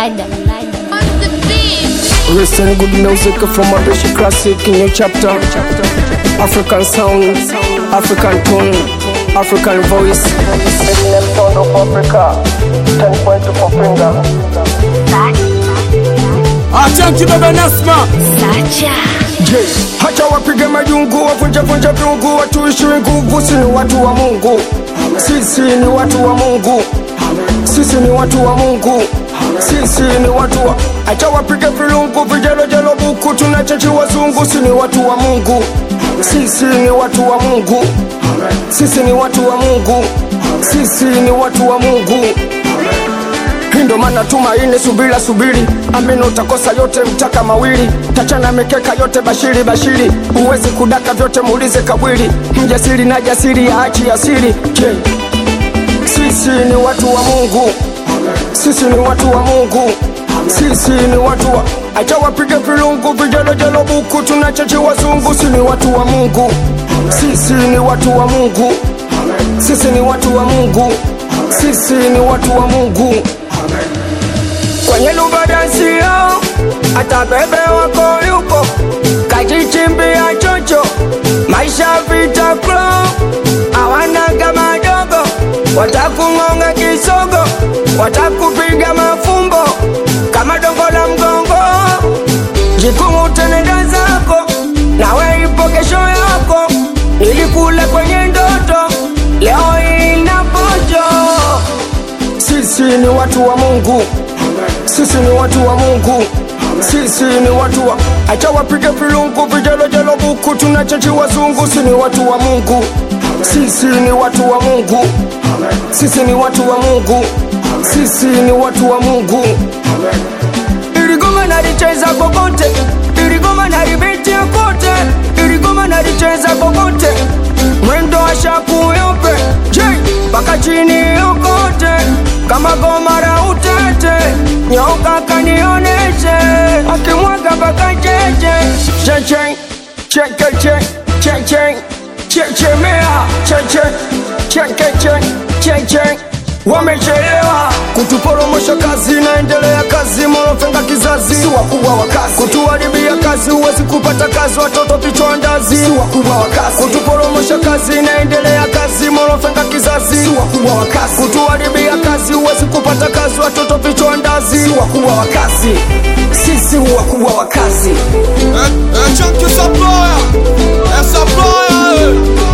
Lada. Listen good music from a British classic in your chapter. African sound, African tone, African voice. Eminem sound of Africa. 10 point to finger. Achanki baba Nasma Je, hacha wapige majungu, wavunje vunje viungu, watuishiwe nguvu. Si ni watu wa Mungu, sisi ni watu wa Mungu, sisi ni watu wa Mungu, sisi ni watu wa acha wapige vilungu, vijelojelo buku, tunachechi wazungu. Si ni watu wa Mungu, sisi ni watu wa Mungu, sisi ni watu wa Mungu, sisi ni watu wa Mungu. Hii ndo maana tumaini, subira subiri, amini utakosa yote, mtaka mawili, tachana mikeka yote, bashiri bashiri, huwezi kudaka vyote, muulize kabwili, mjasiri na jasiri ya achi asiri. Je, sisi ni watu wa Mungu, sisi ni watu wa Mungu, sisi ni watu wa acha wapige vilungu, vijelojelo buku, tunachechi wazungu. Si ni watu wa Mungu, sisi ni watu wa Mungu, sisi ni watu wa Mungu, sisi ni watu wa Mungu kwenye lubadansio hata bebe wako yupo kajichimbia chocho maisha vita klo awanaga madogo watakung'onga kisogo watakupiga mafumbo kama dongo la mgongo jikung'utenenda zako nawe ipo kesho yako ilikula kwenye ndoto leo ina pojo sisi ni watu wa Mungu, sisi ni watu wa Mungu, sisi ni watu wa acha wapige vilungu, vijelojelo buku, tunachechi wazungu. Si ni watu wa Mungu, sisi ni watu wa Mungu, sisi ni watu wa Mungu, sisi ni watu wa Mungu. Iligoma nalicheza kokote, iligoma nalibetia kote, iligoma nalicheza kokote, mwendo wa shaku yope, je mpaka chini yokote, kama goma la utete, nyoka kanioneshe, akimwaga mpaka cheche, cheche, chekeche, cheche, chechemea, cheche, chekeche, cheche wamechelewa kutuporomosha kazi, naendelea kazi, morofenga kizazi, si wakubwa wa kazi, kutuharibia kazi, huwezi kupata kazi, watoto vichwa ndazi, si wakubwa wa kazi, kutuporomosha kazi, naendelea kazi, morofenga kizazi, si wakubwa wa kazi, kutuharibia kazi, huwezi kupata kazi, watoto vichwa ndazi, si wakubwa wa kazi, sisi wakubwa wa kazi. Achanki Supplier Eh, Supplier eh.